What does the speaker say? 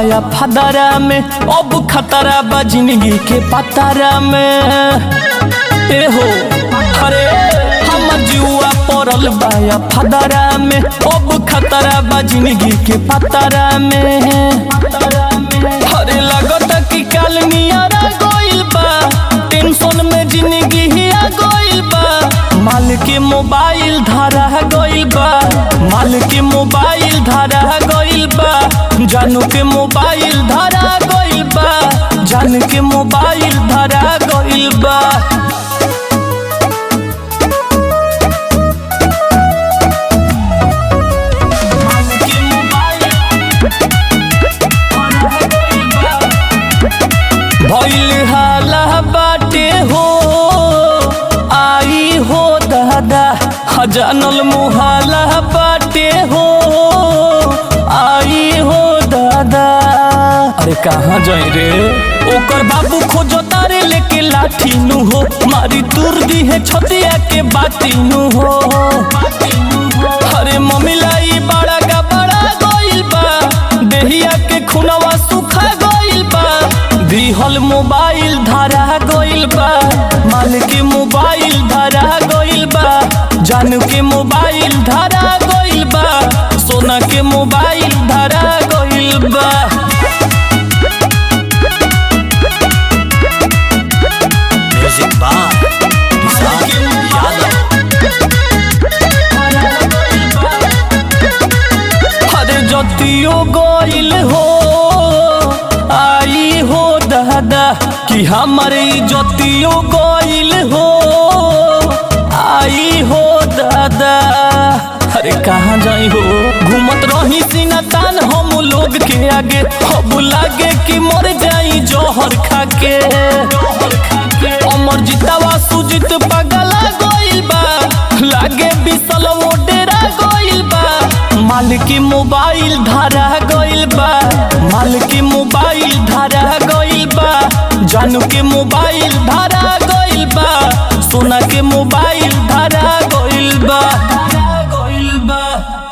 बाया फदरा में अब खतरा बा जिंदगी के पतरा में ए हो अरे हम जुआ पड़ल बाया फदरा में अब खतरा बा जिंदगी के पतरा में अरे लगता कि काल नियरा गइल बा टेंशन में जिंदगी हिया गइल बा माल के मोबाइल धरा गइल बा माल के मोबाइल धरा गइल बा जानू के मोबाइल धरा गइल बा जान के मोबाइल धरा गइल बा माल के मोबाइल धरा गइल बा। भइल हाला बाटे हो आई हो दादा जानल मुहाला बाटे हो आई हो दादा अरे कहाँ जाई रे ओकर बाबू खोजो तारे लेके लाठी नु हो मारी तुर दी है छतिया के बाती नु हो अरे मम्मी लाई बड़ा का बड़ा गइल बा देहिया के खुनवा सुखा गइल बा दिहल मोबाइल धरा गइल बा माल के मोबाइल धरा गइल बा जान के मोबाइल धरा गइल बा सोना के मोबाइल धरा गइल बा म्यूजिक बार किसान यादव अरे जतियो गइल हो आई हो दादा कि हमारे जतियो गइल हो आई हो दादा अरे कहाँ जाई हो घूमत रही सीना तान हम लोग के आगे अब लागे कि मर जाई जहर खा के अमर जितावा सुजित पगला गइल बा लागे बिसल वो डेरा गइल बा माल के मोबाइल धरा गइल बा माल के मोबाइल धरा गइल बा जानू के मोबाइल धरा गइल बा सोना के मोबाइल धरा गइल बा